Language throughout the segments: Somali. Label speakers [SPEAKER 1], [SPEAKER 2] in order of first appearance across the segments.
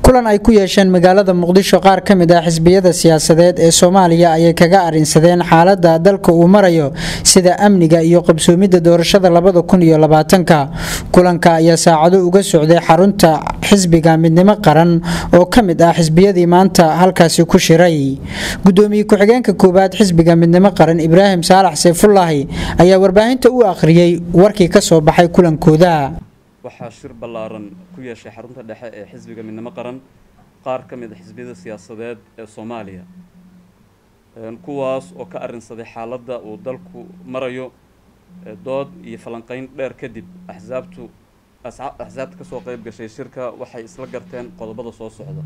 [SPEAKER 1] kulan ay ku yeesheen magaalada muqdisho qaar ka mid ah xisbiyada siyaasadeed ee soomaaliya ayay kaga arinsadeen xaalada dalka uu marayo sida amniga iyo qabsoomidda doorashada labada kun iyo labaatanka kulanka ayaa saacado uga socday xarunta xisbiga midnimo qaran oo ka mid ah xisbiyadii maanta halkaasi ku shiray gudoomiye ku-xigeenka koowaad xisbiga midnimo qaran ibraahim saalax sayfullaahi ayaa warbaahinta u akhriyey warkii ka soo baxay kulankooda
[SPEAKER 2] waxaa shir ballaaran ku yeeshay xarunta dhexe ee xisbiga midnimo qaran qaar ka mid a xisbiyada siyaasadeed ee soomaaliya kuwaas oo ka arrinsaday xaaladda uu dalku marayo dood iyo falanqeyn dheer kadib axsaabtu axsaabta kasoo qeyb gashay shirka waxay isla garteen qodobada soo socda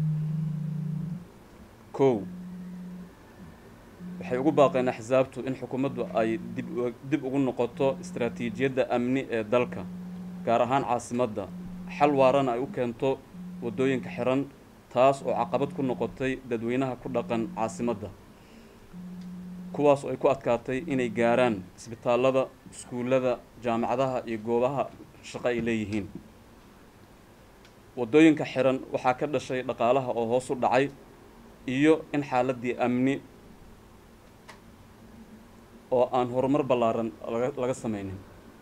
[SPEAKER 2] kow waxay ugu baaqeen axsaabtu in xukuumaddu ay dib dib ugu noqoto istaraatiijiyadda amni ee dalka gaar ahaan caasimadda xal waarana ay u keento waddooyinka xiran taas oo caqabad ku noqotay dadweynaha ku dhaqan caasimadda kuwaas oo ay ku adkaatay inay gaaraan isbitaallada iskuullada jaamacadaha iyo goobaha shaqo ay leeyihiin waddooyinka xiran waxaa ka dhashay dhaqaalaha oo hoos u dhacay iyo in xaaladdii amni oo aan horumar ballaaran laga sameynin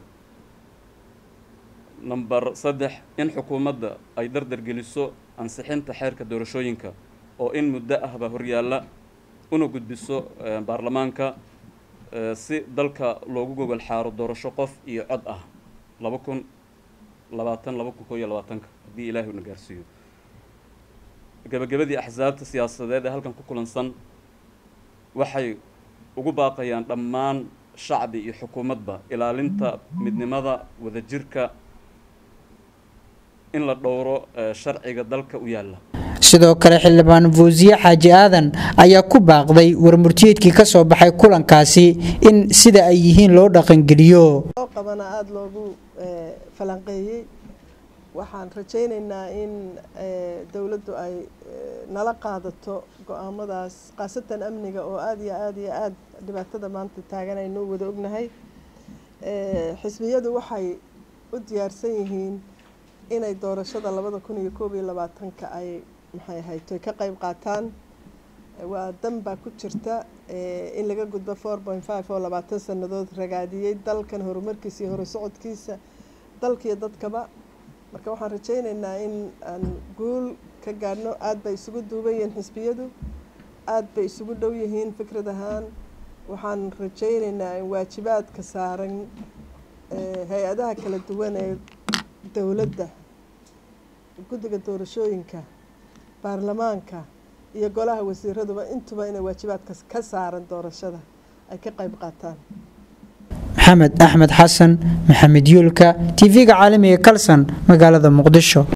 [SPEAKER 2] number saddex in xukuumadda ay dardargeliso ansixinta xeerka doorashooyinka oo in muddo ahba horyaalla una gudbiso baarlamaanka si dalka loogu gogol xaaro doorasho qof iyo cod ah laba kun labaatan laba kun koo iyo labaatanka haddii ilaahay una gaarsiiyo gabagabadii axsaabta siyaasadeed ee halkan ku kulansan waxay ugu baaqayaan dhammaan shacbi iyo xukuumadba ilaalinta midnimada wadajirka in la dhowro sharciga dalka u yaalla
[SPEAKER 1] sidoo kale xildhibaan fuusiye xaaji aadan ayaa ku baaqday warmurtiyeedkii ka soo baxay kulankaasi in sida ay yihiin loo dhaqangeliyo
[SPEAKER 3] qabana aada loogu falanqeeyey waxaan rajaynaynaa in dowladdu ay nala qaadato go-aamadaas khaasatan amniga oo aada iyo aada iyo aada dhibaatada maanta taagan aynu wada ognahay xisbiyadu waxay u diyaarsan yihiin inay doorashada labada kun iyo koob iyo labaatanka ay maxay ahayto ka qeyb qaataan waa dan baa ku jirta in laga gudbo four point five oo labaatan sanadood ragaadiyey dalkan horumarkiisa iyo hore socodkiisa dalkiiyo dadkaba marka waxaan rajaynaynaa in aan guul ka gaadhno aada bay isugu duuban yihiin xisbiyadu aada bay isugu dhow yihiin fikrad ahaan waxaan rajaynaynaa in waajibaadka saaran hay-adaha kala duwan ee dowladda guddiga doorashooyinka baarlamaanka iyo golaha wasiiraduba intuba inay waajibaadka ka saaran doorashada ay ka qayb qaataan
[SPEAKER 1] maxamed axmed xasan maxamed yuulka tv-ga caalamiga kalson magaalada muqdisho